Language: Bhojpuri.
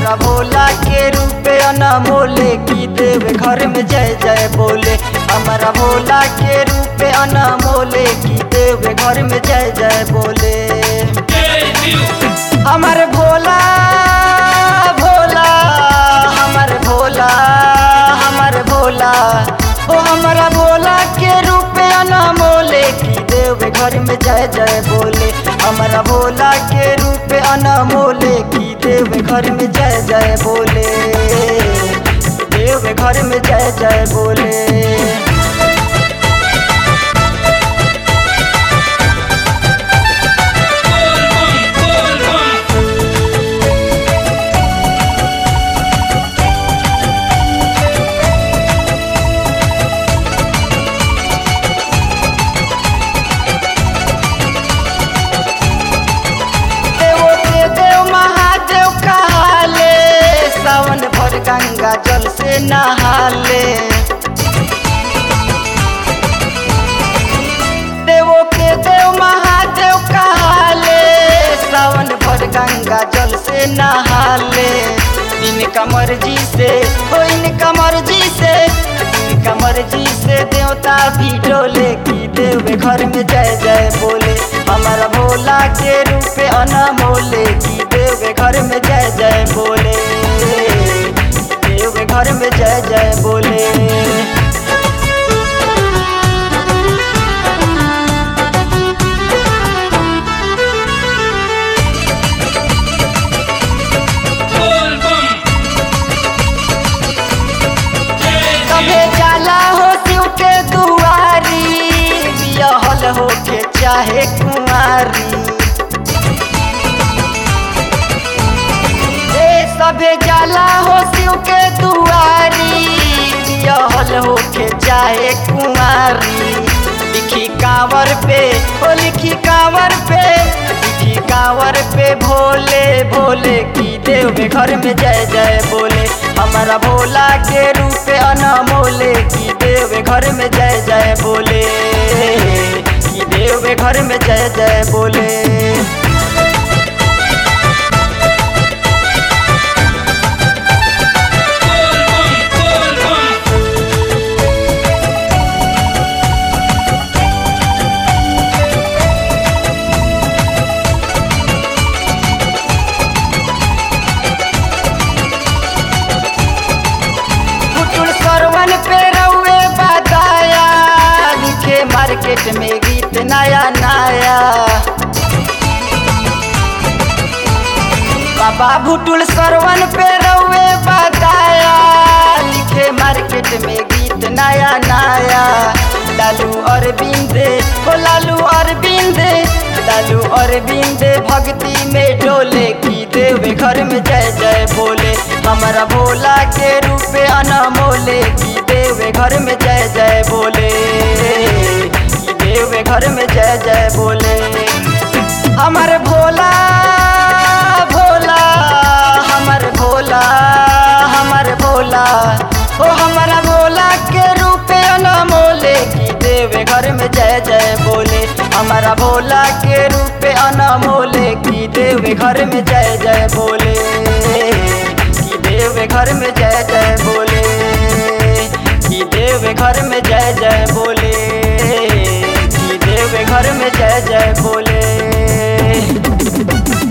हमारा भोला के रूपे अनमोले की देव घर में जय जय बोले हमारा भोला के रूपे अनमोले की देव घर में जय जय बोले हमारे भोला भोला हमारे भोला हमारे भोला ओ हमारा भोला के रूप अनमोले की देव घर में जय जय बोले हमारा भोला के रूप अनमोले की देव घर में जय जय बोले देव घर में जय जय बोले देवो के देव महादेव कहाले सावन भर गंगा जल से नहाले देवो के देव महादेव कहाले सावन भर गंगा जल से नहाले इनका मर्जी से हो इनका मर्जी से इनका मर्जी से देवता भी डोले की देव घर में जय जय बोले हमारा भोला के रूप अनमोले की देव घर में जय जय बोले देव घर में जय जय बोले कभे जाला हो शिव के दुआरी बियहल हो के चाहे कुंवारी ए सभे जाला हो शिव के दुआरी बियहल हो के चाहे कुंवारी लिखी कांवर पे ओ लिखी कांवर पे लिखी कांवर पे भोले भोले की देव के घर में जय जय बोले हमारा भोला के रूप अनमोले की देव के घर में जय जय बोले की देव के घर में जय जय बोले पुतुल सरवन पे रउए बताया लिखे मार्केट में गीत नया नया बाबा भुटुल सरवन पे रउए बताया लिखे मार्केट में गीत नया नया लालू अरविंद हो लालू अरविंद लालू अरविंद भक्ति में डोले की देव घर में जय जय बोले हमारा भोला के रूप अनमोले की देव घर में जय जय बोले की देव घर में जय जय बोले हमारे भोला भोला हमारे भोला हमारे भोला ओ हमारा भोला के रूप अनमोले की देव घर में जय जय बोले हमारा भोला के रूप अनमोले की देव घर में जय जय बोले की देव घर में जय जय बोले की देव घर में जय जय बोले की देव घर में जय जय बोले